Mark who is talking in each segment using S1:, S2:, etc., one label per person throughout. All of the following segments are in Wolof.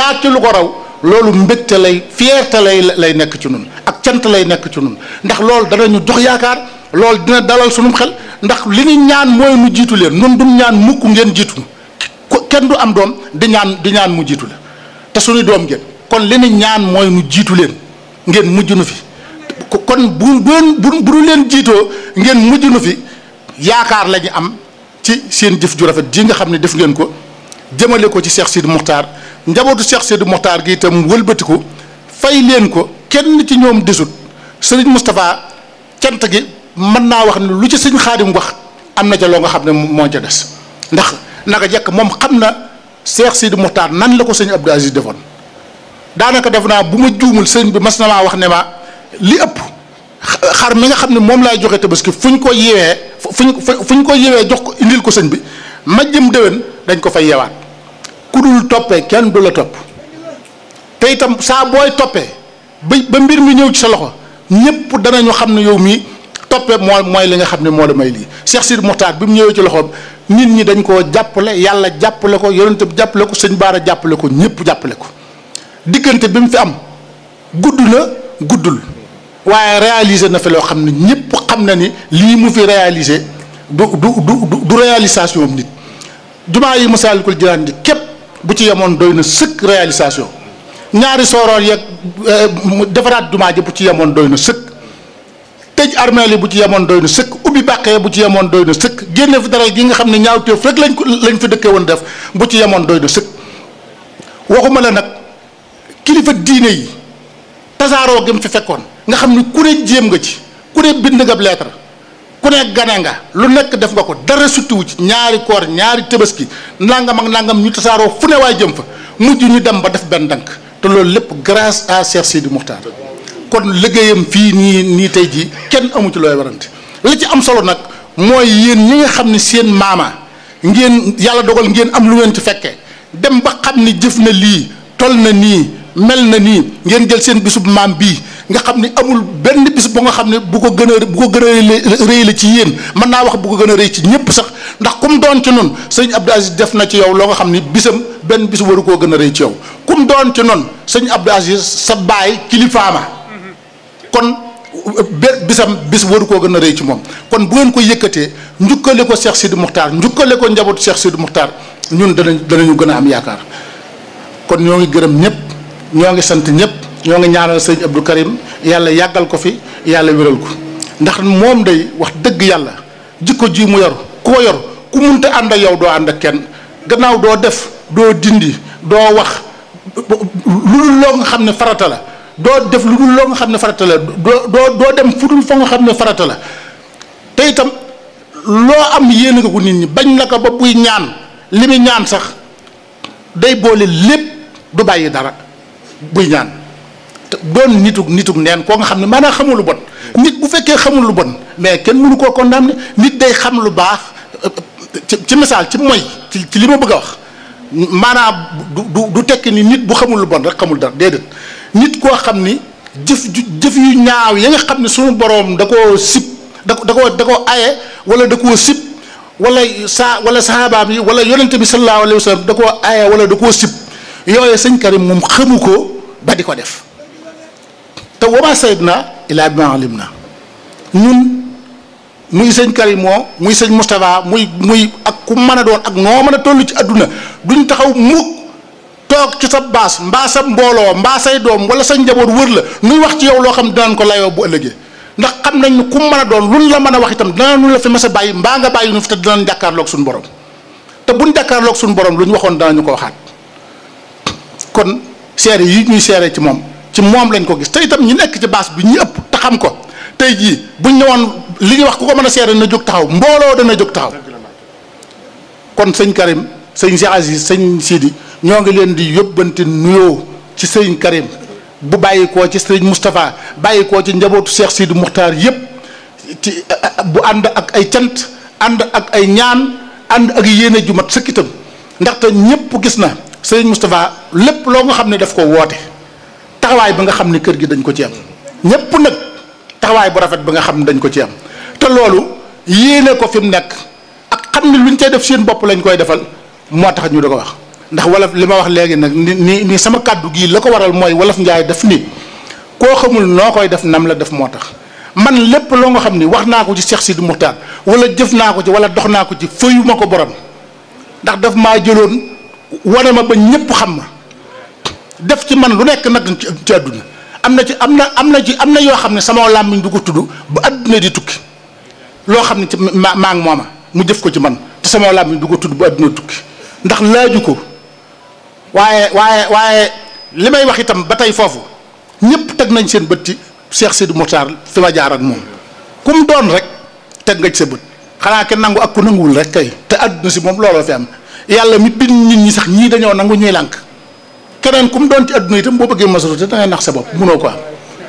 S1: xalaat ci lu ko raw loolu mbégte lay fierté lay lay nekk ci nun ak cant lay nekk ci nun ndax loolu danañu jox yaakaar loolu dina dalal sunum xel ndax li ñu ñaan mooy nu jiitu leen nun duñ ñaan mukk ngeen jiitu kenn du am doom di ñaan di ñaan mu jiitu la te suñu doom ngeen kon li ñu ñaan mooy nu jiitu leen ngeen mujj nu fi kon bu bu bu bu leen jiitoo ngeen mujj nu fi yaakaar la ñu am ci seen jëf ju rafet ji nga xam ne def ngeen ko jëmale ko ci Cheikh Sidi Mokhtar njabootu Cheikh Sidi Mokhtar gi itam wëlbatiku fay leen ko kenn ci ñoom desut Serigne Moustapha cant gi mën naa wax ne lu ci sëñ Xaadim wax am na ca loo nga xam ne moo ca des ndax naka jekk moom xam na Cheikh Sidi Mokhtar nan la ko sëñ Abdou Aziz defoon daanaka def naa bu ma juumul sëñ bi mas na maa wax ne ma li ëpp xar mi nga xam ne moom laay joxe tabaski fu ñu ko yewee fu ñu fu ñu ko yewee jox ko indil ko sëñ bi ma jëm déwén dañ ko fay yewaat ku dul toppee kenn du la topp te itam saa booy toppee ba ba mbir mi ñëw ci sa loxo ñëpp danañu xam ne yow mii toppee moo mooy li nga xam ne moo la may lii Cheikh Sidi Mokhtar bi mu ñëwee ci loxoom nit ñi dañ koo jàppale yàlla jàppale ko yonent bi jàppale ko sëñ Baara jàppale ko ñëpp jàppale ko diggante bi mu fi am gudd na guddul waaye réalisé na fi loo xam ne ñëpp xam na ni lii mu fi réalisé du du du du réalisation am nit jumaa yi Masaalikul Jinaan di képp bu ci yemoon doy na sëkk réalisation ñaari sooroor yeeg defaraat jumaa ji bu ci yemoon doy na sëkk tëj armeel yi bu ci yemoon doy na sëkk ubbi bàqee bu ci yemoon doy na sëkk génne fi dara gi nga xam ne ñaawteef rek lañ ko lañ fi dëkkee woon def bu ci yemoon doy na sëkk waxuma la nag kilifa diine yi tasaaroo gi mu fi fekkoon nga xam ni ku ne jéem nga ci ku ne bind nga lettre ku ne gane nga lu nekk def nga ko dara suttiwu ci ñaari koor ñaari tabaski nangam ak nangam ñu tasaaroo fu ne waay jëm fa mujj ñu dem ba def benn dank te loolu lépp grâce à Cheikh Sidi Mokhtar kon liggéeyam fii nii nii tey jii kenn amu ci looy warante la ci am solo nag mooy yéen ñi nga xam ne seen maama ngeen yàlla dogal ngeen am lu ngeen ci fekkee dem ba xam ni jëf na lii tol na nii mel na nii ngeen jël seen bisub maam bii nga xam ni amul benn bis bu nga xam ne bu ko gën a bu ko gën a rëy la ci yéen mën naa wax bu ko gën a rëy ci ñëpp sax ndax kum doon ci noonu sëñ Abdou Aziz def na ci yow loo nga xam ni bisam benn bis waru koo gën a rëy ci yow kum doon ci noonu sëñ Abdou Aziz sa baay kilifaama kon bisam bis waru koo gën a rëy ci moom kon bu ngeen ko yëkkatee njukkale ko Cheikh Sidi Mokhtar njukkale ko njabootu Cheikh Sidi Mokhtar ñun danañ danañu gën a am yaakaar kon ñoo ngi gërëm ñëpp ñoo ngi sant ñëpp ñoo ngi ñaanal sëñ Abdou Karim yàlla yàggal ko fi yàlla wéral ko ndax moom day wax dëgg yàlla jikko ji mu yor ku ko yor ku munta ànd ak yow doo ànd ak kenn gannaaw doo def doo dindi doo wax lu dul loo nga xam ne farata la doo def lu dul loo nga xam ne farata la doo doo doo dem fu dul fa nga xam ne farata la te itam loo am yéene nga ko nit ñi bañ la ko ba buy ñaan li muy ñaan sax day boole lépp du bàyyi dara buy ñaan te doon nitug nitug neen koo nga xam ne maanaam xamul lu bon nit bu fekkee xamul lu bon mais kenn mënu koo condamné nit day xam lu baax ci ci misaal ci mooy ci ci li ma bëgg a wax maanaam du du du tekki ni nit bu xamul lu bon rek xamul dara déedéet nit koo xam ni jëf ju jëf yu ñaaw yi nga xam ne suñu boroom da koo sib da ko da koo da koo aye wala da koo sib wala saa wala sahabaam yi wala yonente bi sallallahu alayhi wa sallam da koo aye wala da koo sib yooyu sëñ Karim moom xamu ko ba di ko def te wama sayid na ilaa bi ma alim na ñun muy sëñ Karim moo muy sëñ Moustapha muy muy ak ku mën a doon ak noo mën a toll ci àdduna duñ taxaw mukk toog ci sa baas mbaa sa mbooloo mbaa say doom wala sa njaboot wër la nuy wax ci yow loo xam dinañ ko layoo bu ëllëgee ndax xam nañ ne ku mën a doon luñ la mën a wax itam danañu la fi mas a bàyyi mbaa nga bàyyi nu fi te dinañ jàkkaarloog suñu borom te buñ jàkkaarloog suñu borom lu ñu waxoon danañu ko waxaat kon seere yi ñuy seere ci moom ci moom lañ ko gis te itam ñi nekk ci baas bi ñu ëpp te xam ko tey jii buñ ñëwoon li ñuy wax ku ko mën a seere na jóg taxaw mbooloo dana jóg taxaw kon sëñ Karim sëñ Cheikh Aziz sëñ Sidi ñoo ngi leen di yóbbante nuyoo ci sëñ Karim bu bàyyi koo ci sëñ Moustapha bàyyi koo ci njabootu Cheikh Sidi Muxtaar yépp ci bu ànd ak ay cant ànd ak ay ñaan ànd ak yéene ju mat sëkk itam ndaxte ñépp gis na sëñ Moustapha lépp loo nga xam ne daf ko woote taxawaay ba nga xam ne kër gi dañ ko ci am ñépp nag taxawaay bu rafet ba nga xam ne dañ ko ci am te loolu yéene ko fi mu nekk ak xam ne luñ cay def seen bopp lañ koy defal moo tax ñu da ko wax ndax wolof li ma wax léegi nag ni ni ni sama kàddu gii la ko waral mooy wolof njaay def ni koo xamul noo koy def nam la def moo tax man lépp loo nga xam ni wax naa ko ci Cheikh Sidi Muxtaar wala jëf naa ko ci wala dox naa ko ci fëyu ma ko borom ndax daf maa jëloon wane ma ba ñëpp xam ma def ci man lu nekk nag ci àdduna am na ci am na am na ci am na yoo xam ne sama làmmiñ du ko tudd ba àdduna di tukki loo xam ne ci ma maa ngi mooma mu jëf ko ci man te sama làmmiñ du ko tudd ba àdduna tukki ndax laaju ko waaye waaye waaye li may wax itam ba tey foofu ñëpp teg nañ seen bët ci Cheikh Sidi Mokhtar fi ma jaar ak moom ku mu doon rek teg nga ci sa bët xanaa kenn nangu ak ku nanguwul rek kay te àdduna si moom looloo fi am yàlla mi bind nit ñi sax ñii dañoo nangu ñuy lànk keneen ku mu doon ci àdduna itam boo bëggee majorité da ngay nax sa bopp munoo ko am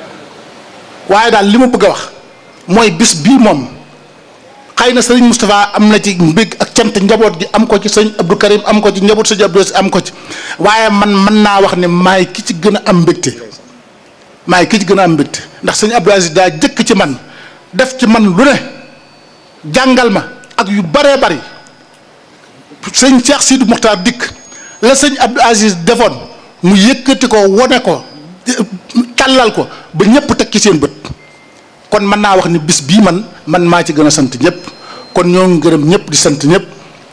S1: waaye daal li ma bëgg a wax mooy bis bii moom xëy na sëriñ Moustapha am na ci mbég ak cant njaboot gi am ko ci sëñ Abdou Karim am ko ci njaboot sëñ Abdou am ko ci waaye man mën naa wax ne maay ki ci gën a am mbégte maay ki ci gën a am mbégte ndax sëñ Abdou Aziz daa jëkk ci man def ci man lu ne jàngal ma ak yu baree bari sëñ Cheikh Sidi Mokhtar dikk la sëñ Abdou Aziz defoon mu yëkkati ko wone ko tàllal ko ba ñëpp teg ci seen bët kon mën naa wax ni bis bii man man maa ci gën a sant ñëpp kon ñoo ngi gërëm ñëpp di sant ñëpp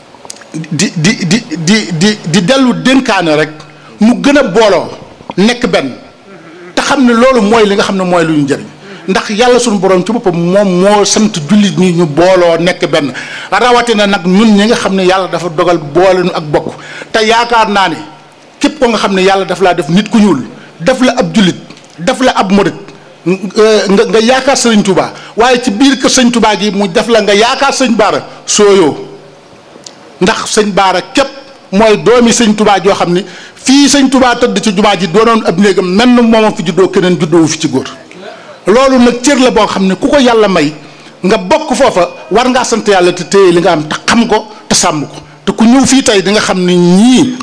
S1: di di di di di di dellu dénkaane rek mu gën a booloo nekk benn te xam ne loolu mooy li nga xam ne mooy lu ñu jëriñ ndax yàlla suñu borom ci boppam moom moo sant jullit ñi ñu booloo nekk benn rawatina nag ñun ñi nga xam ne yàlla dafa dogal boole nu ak bokk te yaakaar naa ne képp ko nga xam ne yàlla daf laa def nit ku ñuul def la ab jullit def la ab murit nga nga yaakaar sëriñ Touba waaye ci biir kër sëñ Touba gi mu def la nga yaakaar sëñ Baara sooyoo ndax sëñ Baara képp mooy doomi sëñ Touba joo xam ni fii sëñ Touba tëdd ci jumaa ji doonoon ab néegam menn moomam fi juddoo keneen juddoowu fi ci góor loolu nag cër la boo xam ne ku ko yàlla may nga bokk foofa war ngaa sant yàlla te téye li nga am te xam ko te sàmm ko te ku ñëw fii tey di nga xam ne ñii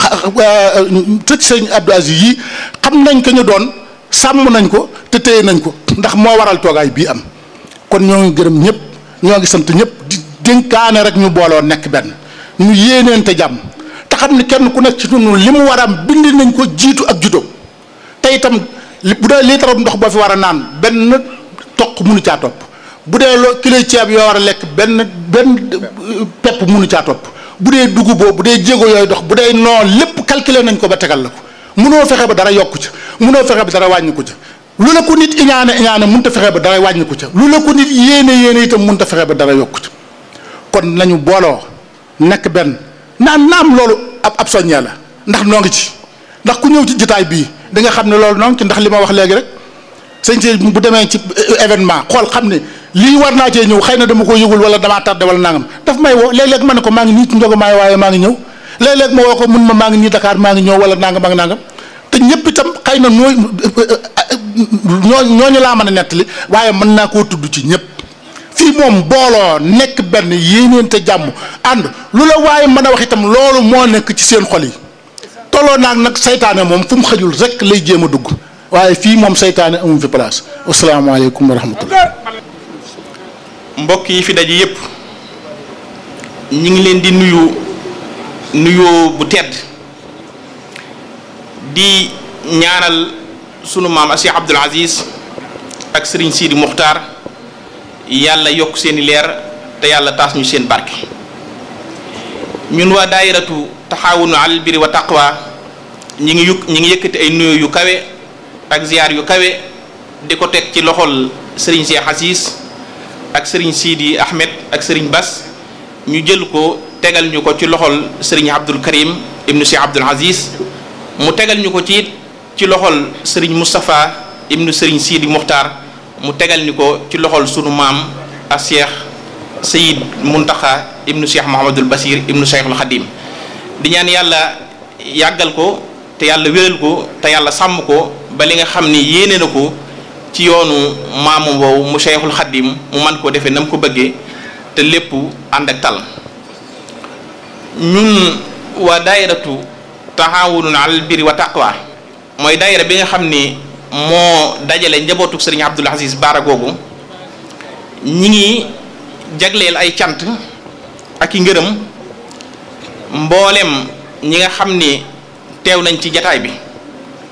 S1: tëj sëñ Abdou Aziz yii xam nañ ko ñu doon sàmm nañ ko te téye nañ ko ndax moo waral toogaay bii am kon ñoo ngi gërëm ñëpp ñoo ngi sant ñëpp di dénkaane rek ñu booloo nekk benn ñu yéeneente jàmm te xam ne kenn ku nekk ci ñun li mu war a am bind nañ ko jiitu ak juddoo te itam bu dee liitaram ndox boo fi war a naan benn toq munu caa topp bu dee loo kilo ceeb yoo war a lekk benn benn pepp munu caa topp bu dee duguboo bu dee jéego yooyu dox bu dee non lépp calculer nañ ko ba tegal la ko munoo fexe ba dara yokku ca munoo fexe ba dara wàññi ko ca lu la ko nit iñaane iñaane mënut a fexe ba dara wàññi ko ca lu la ko nit yéene yéene itam mënut a fexe ba dara yokku ca kon nañu booloo nekk benn naan naam loolu ab ab soññee la ndax noo ngi ci ndax ku ñëw ci jotaay bii di nga xam ne loolu noo ngi ci ndax li ma wax léegi rek sëñ si bu demee ci événement xool xam ne lii war naa cee ñëw xëy na dama ko yëgul wala damaa tardé wala nangam daf may woo léeg-léeg ma ne ko maa ngi nii ci njogomaay waaye maa ngi ñëw léeg-léeg ma woo ko mun ma maa ngi nii Dakar maa ngi ñëw wala nangam ak nangam te ñëpp itam xëy na nooy ñoo ñooñu laa mën a nettali waaye mën naa koo tudd ci ñëpp fii moom booloo nekk benn yéeneente jàmm ànd lu la waaye mën a wax itam loolu moo nekk ci seen xol yi tolloo naag nag saytaane moom fu mu xajul rek lay jéem a dugg waaye fii moom saytaane amuñ fi place asalaamaaleykum wa rahmatullah
S2: mbokk yi fi daje yépp ñi ngi leen di nuyu nuyoo bu tedd di ñaanal sunu maam Cheikh Abdoul Aziz ak Serigne Sidi Muxtaar yàlla yokk seeni leer te yàlla taas ñu seen barke ñun waa daayiratu taxaawunu alal birri wa taqwa ñi ngi yukk ñi ngi yëkkati ay nuyoo yu kawe ak ziyaar yu kawe di ko teg ci loxol Serigne Cheikh Aziz ak Serigne Sidi Ahmed ak Serigne Bass ñu jël ko tegal ñu ko ci loxol Serigne Abdul Karim ibnu Cheikh Abdoul Aziz mu tegal ñu ko ci ci loxol Serigne Moustapha ibnu Serigne Sidi Muxtaar mu tegal ñu ko ci loxol sunu maam ak Cheikh Sayid Muntaxa ibnu Cheikh Mouhamadul Basir ibnu Cheikhul Xadim di ñaan yàlla yàggal ko te yàlla wéral ko te yàlla sàmm ko ba li nga xam ni yéene na ko ci yoonu maamu boobu mu Cheikhul Xadim mu man koo defee na mu ko bëggee te lépp ànd ak tal ñun waa daayiratu taxaawunun alal birri wa taqwa mooy daayira bi nga xam ni moo dajale njabootu sëriñ Abdoul Aziz Baara googu ñi ngi jagleel ay cant ak i ngërëm mboolem ñi nga xam ni teew nañ ci jataay bi